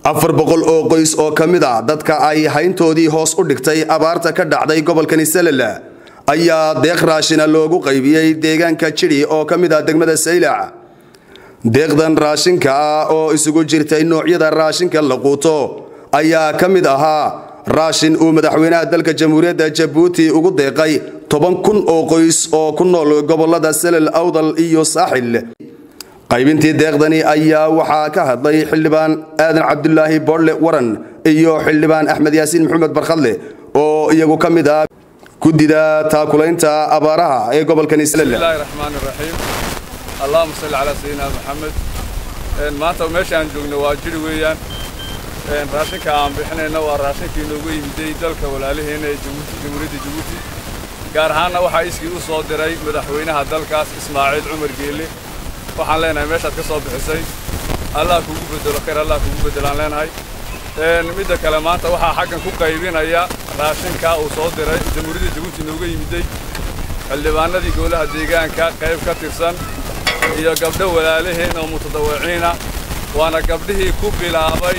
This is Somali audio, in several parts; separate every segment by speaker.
Speaker 1: afar boqol oo qoys oo ka mid a dadka ay hayntoodii hoos u dhigtay abaarta ka dhacday gobolkani salel ayaa deeq raashina loogu qaybiyey deegaanka jidhi oo ka mid ah degmada saylac deeqdan raashinka ah oo isugu jirtay noocyada raashinka la quuto ayaa ka mid ahaa raashin uu madaxweynaha dalka jamhuuriyadda jabuuti ugu deeqay toban kun oo qoys oo ku nool gobolada salel awdal iyo saaxil qaybintii deeqdani ayaa waxaa ka hadlay xildhibaan aadan cabdulaahi boodle waran iyo xildhibaan axmed yaasiin maxamed barkhadle oo iyagu ka mid ah guddida taakulaynta abaaraha ee gobolkani salel
Speaker 2: bismillahi raxmaani raxiim allahuma salli calaa sayidina maxamed maanta meesha aan joogno waa jiri weeyaan raashinka aan bixinayna waa raashinkii inoogu yimiday dalka walaalaheena ee jamhuuriyadda jabuuti gaar ahaanna waxaa iskii u soo diray madaxweynaha dalkaas ismaaciil cumar geelle waxaan leenahay meeshaad ka soo bixisay allah kugu bedelo khayr allah kugu beddelaan leenahay midda kale maanta waxaa xaggan ku qaybinaya raashinka uu soo diray jamhuuriyadda jabuuti inooga yimiday xildhibaanadii gowlaha deegaanka qayb ka tirsan iyo gabdho walaalaheen oo mutadawiciina waana gabdhihii ku bilaabay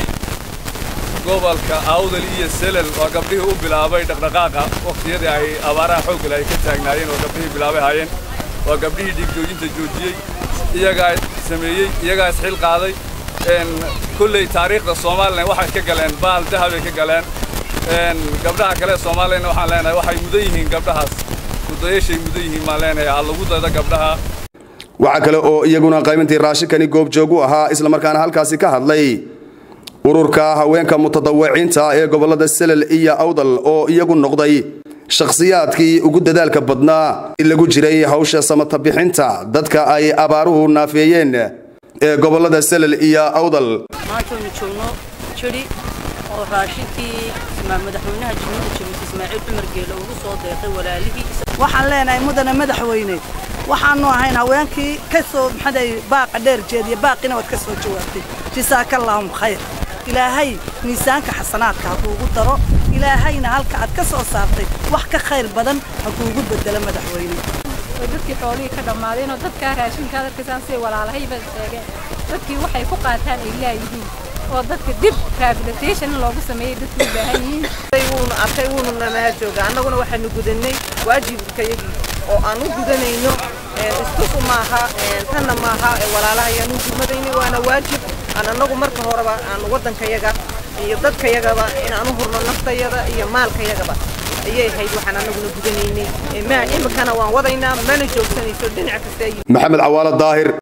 Speaker 2: gobolka awdal iyo selel waa gabdhihii u bilaabay dhaqdhaqaaqa wakhtiyadii ay abaaraha xooggale ay ka taagnaayeen oo gabdhihii bilaabay hayeen waa gabdhihii dhiigjoojinta joojiyey iyagaa sameeyey iyagaa isxil qaaday kulley taariikhda somalilan waxay ka galeen baal dahabay ka galeen gabdhaha kale ee soomaaliyana waxaan leenahay waxay mudan yihiin gabdhahaas mudayashay mudan yihiin baan leenahay ha lagu daydo gabdhaha
Speaker 1: waxaa kale oo iyaguna qaybintii raashinkani goobjoog u ahaa islamarkaana halkaasi ka hadlay ururka haweenka mutadawiciinta ee gobolada selel iyo awdal oo iyagu noqday shakhsiyaadkii ugu dadaalka badnaa lagu jiray hawsha samata bixinta dadka ay abaaruhu naafeeyeen ee gobolada selel iyo awdal
Speaker 3: maantaynu joogno jidhi oo raashinkii madaxweynaha jamhuuriyadda jabuuti ismaaciil cumar geele ugu soo deeqay walaalihii
Speaker 4: waxaan leenahay mudane madaxweyne waxaanu ahayn haweenkii ka soo maxaday baaqa dheer jeediya baaqina waad ka soo jawaabtay jasaakallahum khayr ilaahay miisaanka xasanaadka ha kuugu daro ilaahayna halka aad ka soo saartay wax ka khayr badan ha kuugu bedelo madaxweyne
Speaker 5: oo dadkii xoolihii ka dhammaadeen oo dadkaa raashinkaa dadkasaan siday walaalahayba sheegeen dadkii waxay ku qaataan ay laayihiin oo dadka dib rehabilitation loogu sameeyey dadku u baahan yihiin
Speaker 6: wuuna arkay wuuna namaha jooga annaguna waxaanu gudanay waajibkayagii oo aan u gudanayno iskusu maaha tanna maaha walaalaha ayaan u gudmadaynay waana waajib aan annagu marka horeba aan waddankayaga iyo dadkayagaba inaan u hurno naftayada iyo maalkayagaba ayay ahayd waxaan annaguna gudanaynay imikana waan wadaynaa mana joogsanayso dhinac kasta
Speaker 1: maxamed cawaalo daahir